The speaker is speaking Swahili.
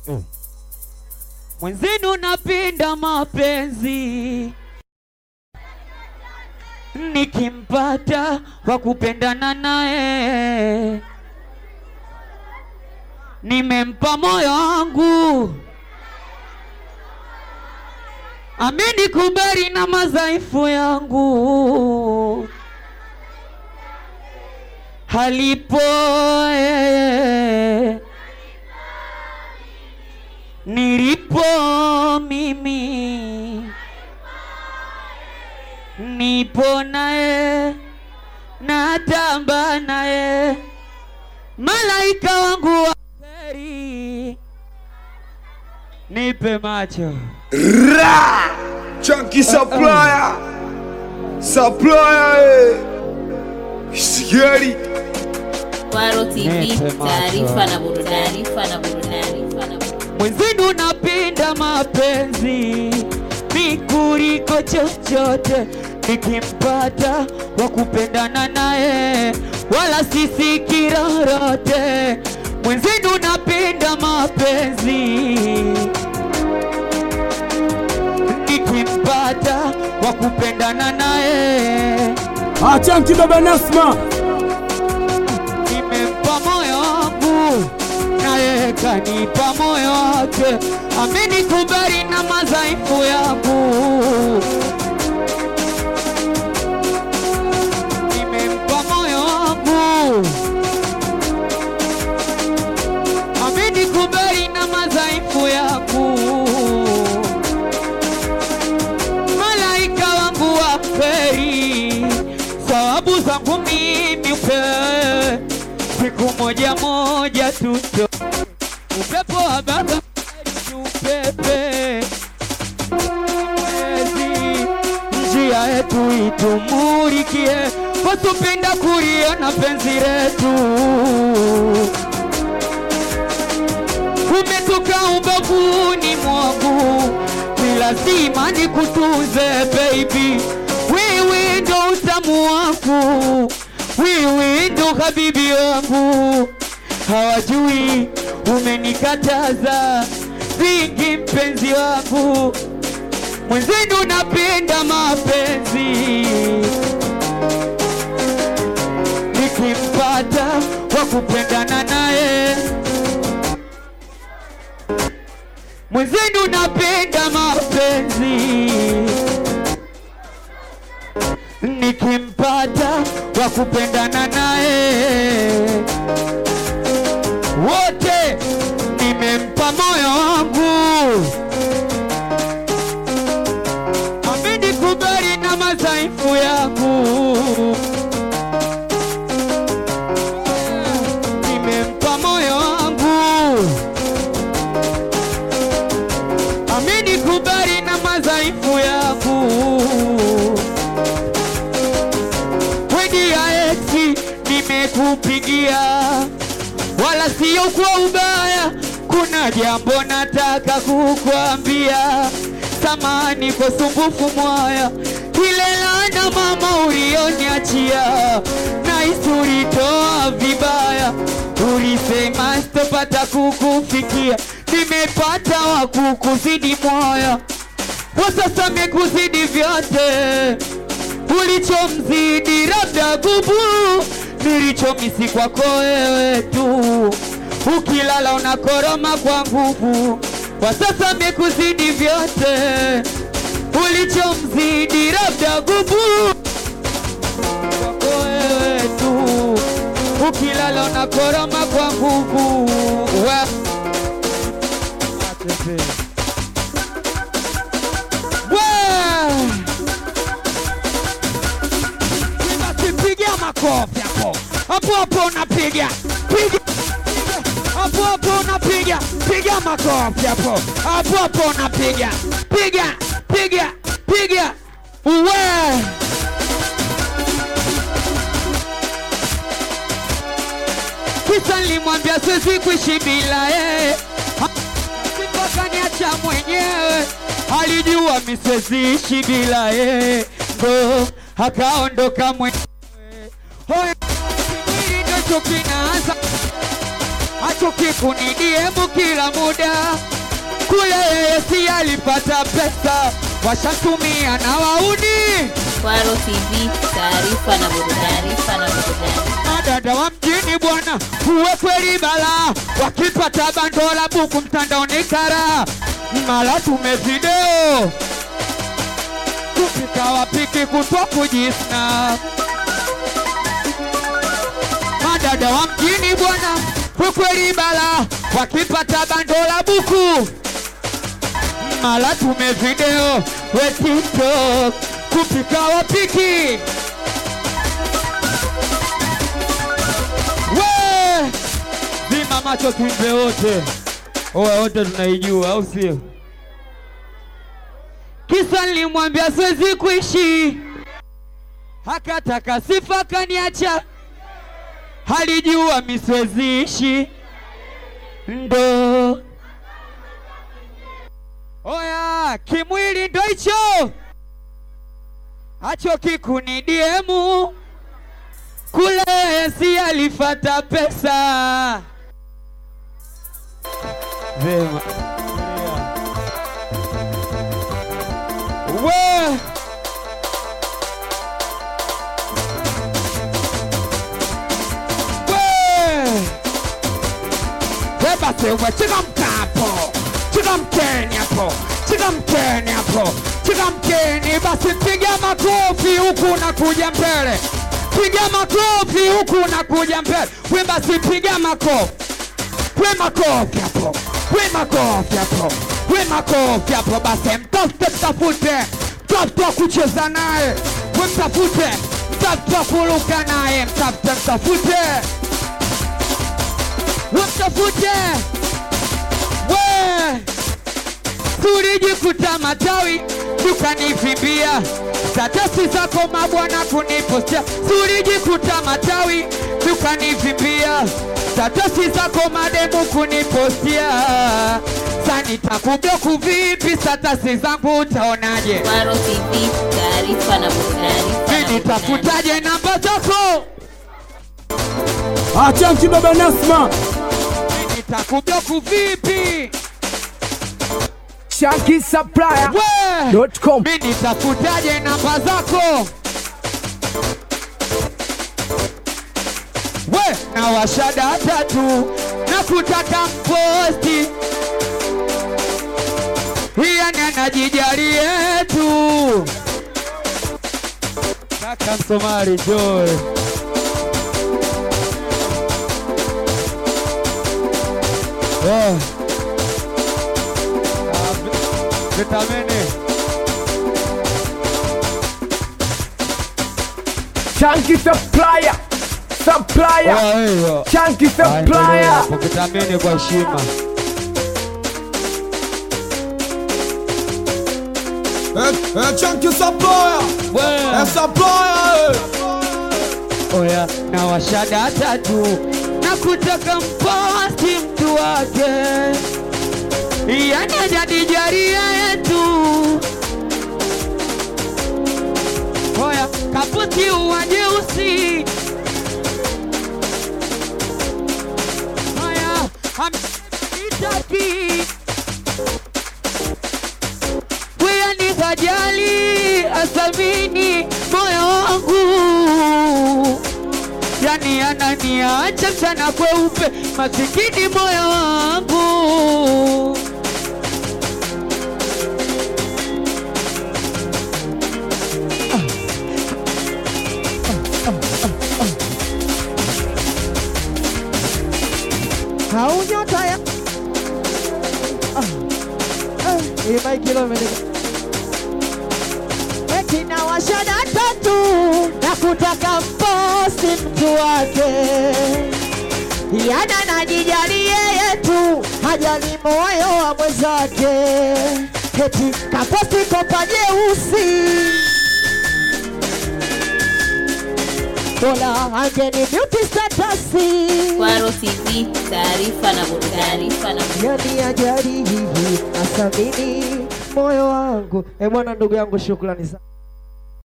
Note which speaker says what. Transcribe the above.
Speaker 1: Mwenzenu napenda mapenzi, nikimpata wa kupendana naye, nimempa moyo wangu, amenikubali na madhaifu yangu, halipo yeye nilipo mimi, nipo naye, natamba naye, malaika wangu wa heri, nipe macho
Speaker 2: Ra! Chunky supplier. Supplier. eh. Sigari.
Speaker 3: Kwaro TV,
Speaker 1: Nipe macho.
Speaker 3: taarifa na burudani, taarifa na burudani, taarifa na burudani.
Speaker 1: mwenzenu, napenda mapenzi mi kuliko chochote, nikimpata wa kupendana naye, wala sisiki lolote. Mwenzenu napenda mapenzi nikimpata wa kupendana naye,
Speaker 4: Achanki baba Nasma,
Speaker 1: nimempa moyo wangu naye kanipa moyo wake, amenikubali na madhaifu yangu, nimempa moyo wangu, amenikubali na madhaifu yangu, malaika wangu wa kweli, sababu zangu mimi upewe siku moja moja tuto upepo wa baba upepe mwezi njia yetu itumulikie wasupenda kuliona penzi letu umetoka ubavuni mwangu ni lazima nikutunze baby wewe ndo utamu wangu wewe ndo habibi wangu hawajui umenikataza vingi mpenzi wangu mwenzenu napenda mapenzi nikimpata wa kupendana naye mwenzenu napenda mapenzi nikimpata wa kupendana naye wote nimempa moyo wangu amenikubali na madhaifu yangu nimempa moyo wangu amenikubali na madhaifu yangu wedi ya eti nimekupigia wala sio kwa ubaya kuna jambo nataka kukwambia samani kwa sumbufu mwaya ile lana mama ulioniachia na isuritoa vibaya ulisema sitopata kukufikia nimepata wa kukuzidi moyo kwa sasa mekuzidi vyote ulichomzidi labda gubu nilichomisi kwako wewe tu ukilala unakoroma kwa nguvu kwa sasa mekuzidi vyote ulichomzidi labda gubu kwako wewe tu ukilala unakoroma kwa nguvu Wa- Wa- basi piga makofi hapo hapo hapo, unapiga piga hapo hapo, unapiga piga makofi hapo hapo hapo, unapiga piga piga piga uwe kisa nilimwambia siwezi kuishi bila yeye mpaka niacha mwenyewe alijua mi siwezi ishi bila yeye ndo akaondoka mwenyewe Hoya, kimwili ndo chuki naanza achuki kikunidiemu kila muda kule yeye si alipata pesa washatumia na wauni
Speaker 3: Kwaro TV, taarifa na burudani. Taarifa na burudani.
Speaker 1: madada wa mjini bwana uwe kweli bala wakipata bandola buku mtandaoni kara mara tume video kupika wapiki kutwa kujisna madada wa mjini bwana uwe kweli bala wakipata bandola buku mara tume video we tiktok kupika wapiki We! Zima macho tuimbe wote. Owe wote tunaijua au sio? Kisa nilimwambia siwezi kuishi, hakataka sifa kaniacha, halijua mi siwezi ishi ndo oya, kimwili ndo hicho hacho kikunidiemu kule si alifata pesa vema we we basi we chikamka hapo chikamkeni hapo chikamkeni hapo chikamkeni basi piga makofi huku na kuja mbele piga makofi huku na kuja mbele we basi piga makofi we makofi hapo we makofi hapo we makofi hapo basi mtafute mtafute mtafute wa kucheza naye we mtafute mtafute wa kuruka naye mtafute mtafute we mtafute we tulijikuta matawi tukanivimbia statasi zako mabwana kunipostia tulijikuta matawi tukanivimbia statasi zako mademu kunipostia sanitakubloku vipi statasi zangu utaonaje
Speaker 3: Kwaro TV, taarifa na burudani.
Speaker 1: mi nitafutaje namba zako
Speaker 4: Achanki baba Nasma,
Speaker 1: mi nitakubloku vipi
Speaker 2: Shanky Supplier
Speaker 1: we
Speaker 2: dot com.
Speaker 1: mi nitafutaje namba zako we na washada tatu na kutaka mposti yani anajijali yetu kaka msomali joy yeah. Ah, vi- vitamini
Speaker 2: Shanky Supplier Supplier
Speaker 1: Oya, hiyo.
Speaker 2: Shanky
Speaker 1: Ah,
Speaker 2: Supplier
Speaker 1: hapo vitamini kwa heshima
Speaker 2: Shanky Supplier
Speaker 1: We.
Speaker 2: Supplier
Speaker 1: oya na washada tatu na kutaka mposti mtu wake yani ajadijaria yetu oya kaputi uwajeusi oya amitaki Wewe ni kajali asamini moyo wangu, yani ananiacha mchana kweupe, masikini moyo wangu. Haunyota ya hii maiki leo imenika eti na washada tatu na kutaka mposti mtu wake yana najijali yeye tu hajali moyo wa mwenzake eti kaposti kopa jeusi dola angeni beauty statasi
Speaker 3: Kwaro TV, taarifa na burudani. Taarifa na burudani.
Speaker 1: yani ajali hivi asamini moyo wangu. E bwana, ndugu yangu, shukrani sana.